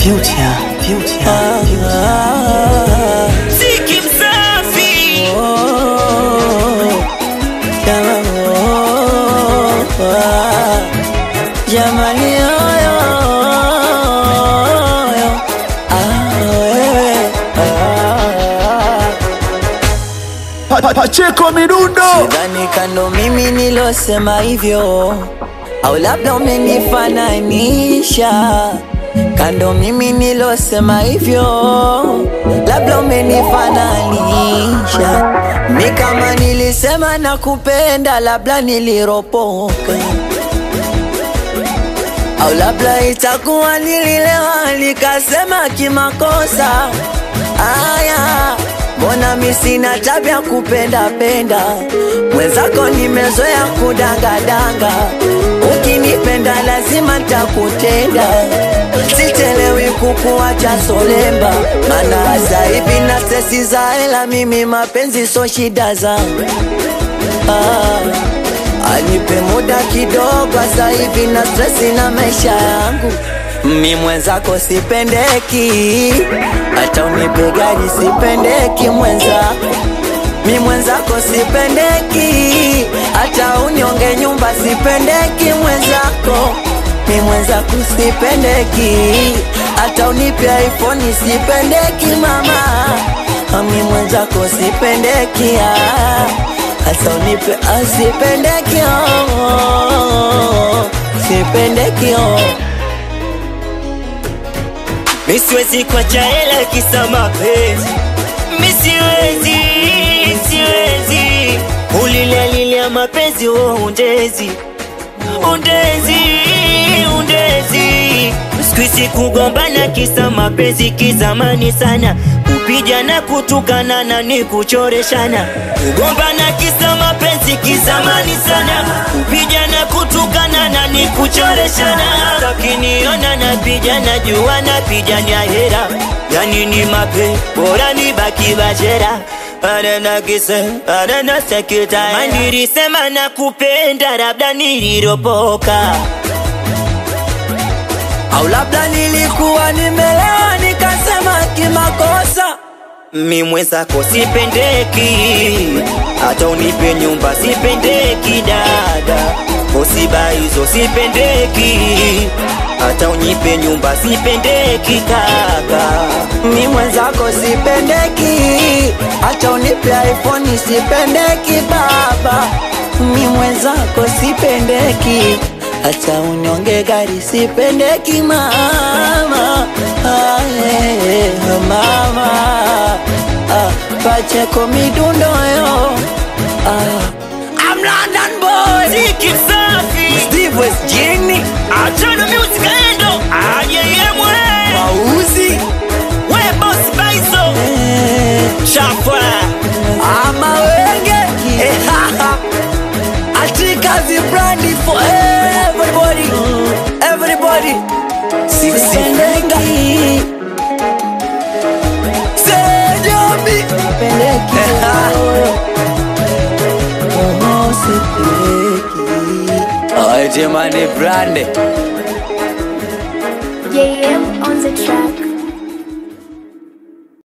Future, future, Ziki msafi Jamani oyo Pa- pa- Pacheko midundo Sidhani kando mimi nilosema hivyo, au labda umenifananisha kando mimi nilosema hivyo, labda umenifananisha mi kama nilisema nakupenda, labda niliropoka au labda itakuwa nililewa nikasema kimakosa. Aya, mbona mi sina tabia kupenda penda, mwenzako nimezoea kudangadanga. Ukinipenda lazima ntakutenda, sichelewi kukuacha solemba, maana sasa hivi na sesi za hela, mimi mapenzi so shida zangu ah. Anipe muda kidogo, sasa hivi na stresi na maisha yangu. Mi mwenzako sipendeki, hata unipe gari sipendeki mwenzako. Mi mwenzako sipendeki, hata unyonge nyumba sipendeki mwenzako. Mi mwenzako sipendeki, hata unipe iPhone sipendeki mama. Mi mwenzako sipendeki ah. Asa unipe asipendeki oh, sipendeki oh. Mi siwezi kuacha hela kisa mapenzi Mi siwezi, siwezi Ulilalilia mapenzi wo undezi Undezi, undezi Sikuizi kugombana kisa mapenzi kizamani sana Kupijana kutukana na ni kuchoreshana Kugombana kisa mapenzi kizamani sana Kupijana kutukana na ni kuchoreshana Takiniona napijana jua napijania hera Yani ni mape bora ni baki bajera Anana kise, anana sekita Manilisema na kupenda labda niliropoka Au labda nilikuwa nimelewa nikasema kimakosa Mi mwenzako sipendeki, hata unipe nyumba sipendeki dada, kosiba hizo sipendeki, hata unipe nyumba sipendeki kaka. Mi mwenzako sipendeki, hata unipe iPhone sipendeki baba. Mi mwenzako sipendeki, hata unyonge gari sipendeki mama. Ah, eh, eh, mama ah, Pacheko midundo yo ah. I'm London boy Ziki msafi, Steve West Jini achana music endo, ayeyemwe, Mauzi we boss baizo, eh. chafwa, ama wenge Eh, ha, ha. atika vibrandi for everybody everybody sipendeki sejobi Eh, ha. Oh, sipendeki Oh, jamani brande JM on the track.